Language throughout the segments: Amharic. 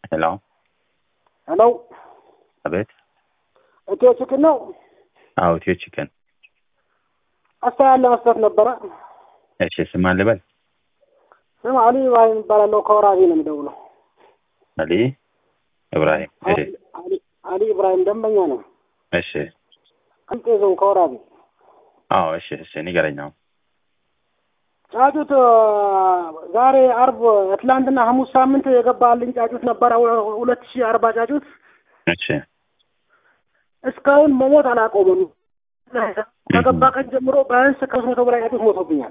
ሄሎ ሄሎ አቤት። ኢትዮ ቺክን ነው። አዎ ኢትዮ ቺክን። አስተያየት ለመስጠት ነበረ። እሺ ስም ማን ልበል? ስም አሊ ኢብራሂም ይባላለሁ። ከወራቤ ነው የምደውለው። አሊ ኢብራሂም። እሺ አሊ አሊ ኢብራሂም ደንበኛ ነው። እሺ ቅልጤ ዞን ከወራቤ አዎ እሺ እሺ ንገረኝ አሁን። ጫጩት ዛሬ አርብ ትላንትና ሐሙስ ሳምንት የገባልኝ ጫጩት ነበረ ሁ- ሁለት ሺህ አርባ ጫጩት እሺ እስካሁን መሞት አላቆመም። ከገባ ቀን ጀምሮ ቢያንስ ከሶስት መቶ በላይ ጫጩት ሞቶብኛል።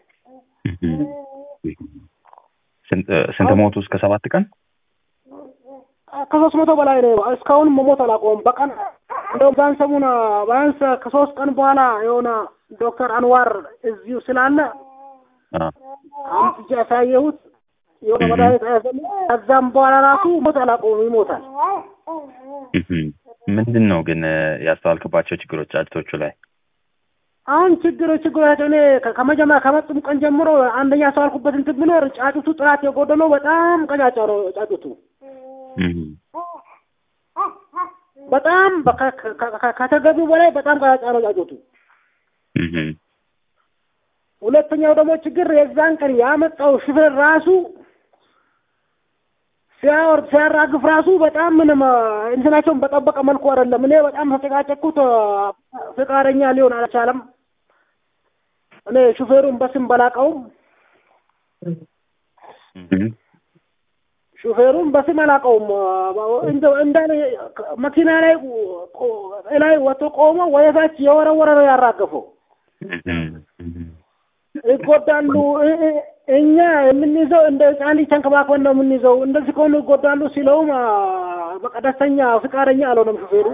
ስንት ስንት ሞቱ? እስከ ሰባት ቀን ከሶስት መቶ በላይ ነው። እስካሁን መሞት አላቆመም። በቀን እንደውም ዛን ሰሙን ቢያንስ ከሶስት ቀን በኋላ የሆነ ዶክተር አንዋር እዚሁ ስላለ አ አምጥቼ ያሳየሁት የሆነ መድኃኒት ያዘልኝ። ከዛም በኋላ ራሱ ሞት አላቆመም፣ ይሞታል። ምንድን ነው ግን ያስተዋልክባቸው ችግሮች ጫጭቶቹ ላይ? አሁን ችግር ችግሮቻቸው እኔ ከ- ከመጀመሪያ ከመጡም ቀን ጀምሮ አንደኛ ያስተዋልኩበት እንትን ቢኖር ጫጩቱ ጥራት የጎደለው በጣም ቀጫጫ ነው። ጫጩቱ በጣም በከ- ከ- ከ- ከተገቢው በላይ በጣም ቀጫጫ ነው ጫጩቱ። ሁለተኛው ደግሞ ችግር የዛን ቀን ያመጣው ሹፌር ራሱ ሲያወርድ ሲያራግፍ ራሱ በጣም ምንም አ፣ እንትናቸውን በጠበቀ መልኩ አይደለም። እኔ በጣም ተጨቃጨቅኩት። አ፣ ፈቃደኛ ሊሆን አልቻለም። እኔ ሹፌሩን በስም በላቀውም ሹፌሩን በስም አላቀውም። እንደው እንዳለ መኪና ላይ ቆ- ላይ ወጥቶ ቆሞ ወደታች የወረወረ ነው ያራገፈው። ይጎዳሉ። እ- እ- እኛ የምንይዘው እንደ ህፃን ልጅ ተንከባክበን ነው የምንይዘው። እንደዚህ ከሆኑ ይጎዳሉ ሲለውም አ፣ በቃ ደስተኛ ፍቃደኛ አልሆነም ሹፌሩ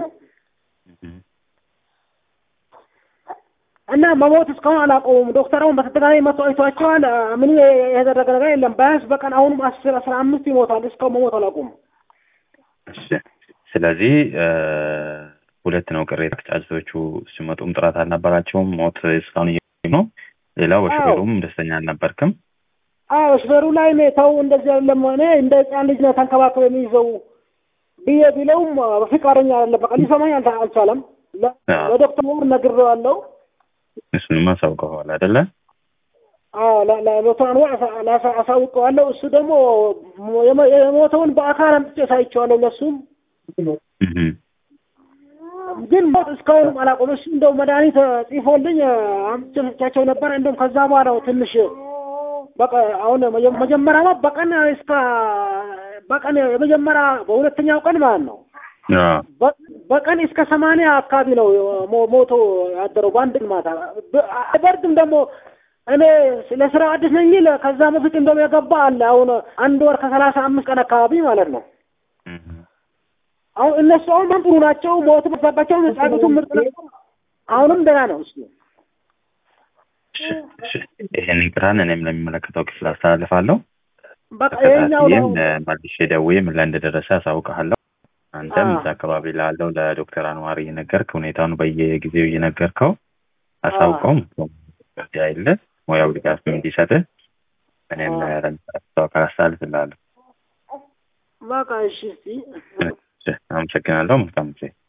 እና መሞት እስካሁን አላቆሙም። ዶክተሩን በተደጋጋሚ መቶ አይቷቸዋል። አ፣ ምንም የተደረገ ነገር የለም። ቢያንስ በቀን አሁንም አስር አስራ አምስት ይሞታል። እስካሁን መሞት አላቆሙም። እሺ ስለዚህ እ፣ ሁለት ነው ቅሬታ። ጫጭቶቹ ሲመጡም ጥራት አልነበራቸውም። ሞት እስካሁን እያዩ ነው። ሌላው በሹፌሩም ደስተኛ አልነበርክም። አዎ ሹፌሩ ላይ እኔ ተው እንደዚህ አይደለም እኔ እንደ ህፃን ልጅ ነው ተንከባክበ የሚይዘው ብዬ ቢለውም አ፣ ፍቃደኛ አይደለም። በቃ ሊሰማኝ አልቻ- አልቻለም። ለ- አዎ። ለዶክተር ወር ነግሬዋለሁ። እሱንም አሳውቀዋል አይደለ? አዎ ለ- ለዶክተር አንዋር አሳ- ላሳ- አሳውቀዋለሁ። እሱ ደግሞ የሞ- የሞተውን በአካል አምጥቼ ሳይቼዋለሁ ለሱም እህ ግን ሞት እስካሁንም አላቆም። እሱ እንደው መድኃኒት ጽፎልኝ አምጥቼ ሰጥቻቸው ነበር። እንደውም ከዛ በኋላ ነው ትንሽ በቃ አሁን መጀ- መጀመሪያማ በቀን እስከ በቀን የመጀመሪያ በሁለተኛው ቀን ማለት ነው አዎ በ- በቀን እስከ ሰማንያ አካባቢ ነው ሞ- ሞቶ ያደረው በአንድ ቀን ማታ። በ- አይበርድም ደግሞ እኔ ለስራ አዲስ ነኝ ይል ከዛ በፊት እንደውም የገባ አለ። አሁን አንድ ወር ከሰላሳ አምስት ቀን አካባቢ ማለት ነው። እህ አሁን እነሱ አሁን በጣም ጥሩ ናቸው። ሞት በዛባቸው ጫጩቱ ምርጥ ነው። አሁንም ደህና ነው እሱ። እሺ እሺ ይሄንን ቅራን እኔም ለሚመለከተው ክፍል አስተላልፋለሁ። በቃ ይሄኛው ነው ተከታትዬም መልሼ ደውዬ ምን ላይ እንደደረሰ አሳውቅሃለሁ። አንተም አዎ። እዛ አካባቢ ላለው ለዶክተር አንዋር እየነገርክ ሁኔታውን በየጊዜው እየነገርከው አሳውቀውም እዚህ አይለ ሙያው ድጋፍ እንዲሰጥህ እኔም አዎ። ለሚመለከተው አካል አስተላልፍልሃለሁ። በቃ እሺ እስቲ እሺ፣ አመሰግናለሁ። መልካም ጊዜ